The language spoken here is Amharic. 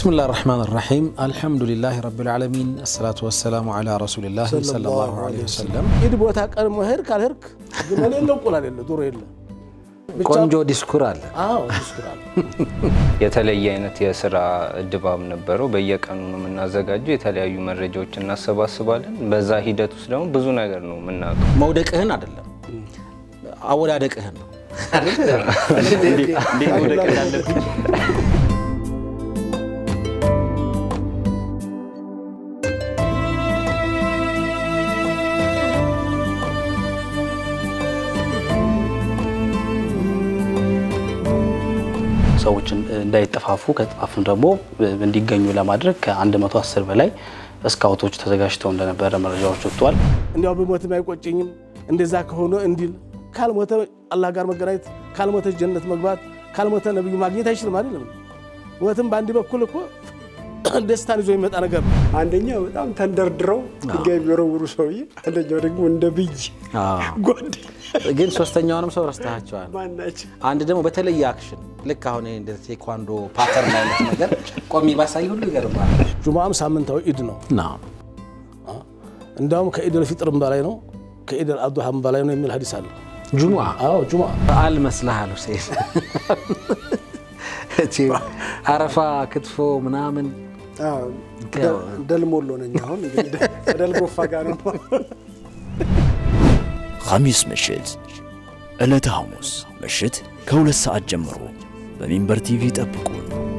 ብስሚላህ ራሕማን ራሒም አልሐምዱሊላህ ረቢል ዓለሚን አሰላቱ ወሰላሙ ዓላ ረሱሊላህ ሰለላሁ ዓለይሂ ወሰለም። ኢድ ቦታ ቀን መሄድ ካልሄድክ ግመል የለ እንቁላል የለ ዶሮ የለ። ብቻ- ቆንጆ ዲስኩር አለ። አዎ ይስኩራል። የተለየ አይነት የስራ ድባብ ነበረው። በየቀኑ ነው የምናዘጋጀው። የተለያዩ መረጃዎች እናሰባስባለን። በዛ ሂደት ውስጥ ደግሞ ብዙ ነገር ነው የምናውቀው። መውደቅህን አይደለም አወዳደቅህን ነው። እንዴት መውደቅ እንዳለብኝ ሰዎችን እንዳይጠፋፉ ከጠፋፉም ደግሞ እንዲገኙ ለማድረግ ከ110 በላይ ስካውቶች ተዘጋጅተው እንደነበረ መረጃዎች ወጥተዋል። እንዲያው ብሞትም አይቆጨኝም እንደዛ ከሆነ እንዲል ካልሞተ አላህ ጋር መገናኘት ካልሞተ ጀነት መግባት ካልሞተ ነብዩ ማግኘት አይችልም አይደለም። ሞትም በአንድ በኩል እኮ ደስታን ይዞ የሚመጣ ነገር ነው። አንደኛው በጣም ተንደርድረው ድንጋይ የሚወረውሩ ሰውዬ፣ አንደኛው ደግሞ እንደ ብይ ጓደኛ ግን ሶስተኛውንም ሰው ረስተሃቸዋል። ማናቸው? አንድ ደግሞ በተለየ አክሽን ልክ አሁን ይሄ እንደ ቴኳንዶ ፓተርን አይነት ነገር ቆሜ ባሳይ ሁሉ ይገርማል። ጁምዓም ሳምንታዊ ኢድ ነው። ናም እንዳውም ከኢድ አልፊጥርም በላይ ነው ከኢድ አልአድሃም በላይ ነው የሚል ሀዲስ አለ። ጁሙዓ አዎ ጁምዓ በዓል መስልሃል ሁሴን። እቺ አረፋ ክትፎ ምናምን አዎ፣ ደ- ደልሞሎ ነኝ አሁን እንግዲህ ከደል ጎፋ ጋር ነው። ሐሚስ ምሽት ዕለተ ሐሙስ ምሽት ከሁለት ሰዓት ጀምሮ በሚንበር ቲቪ ጠብቁን።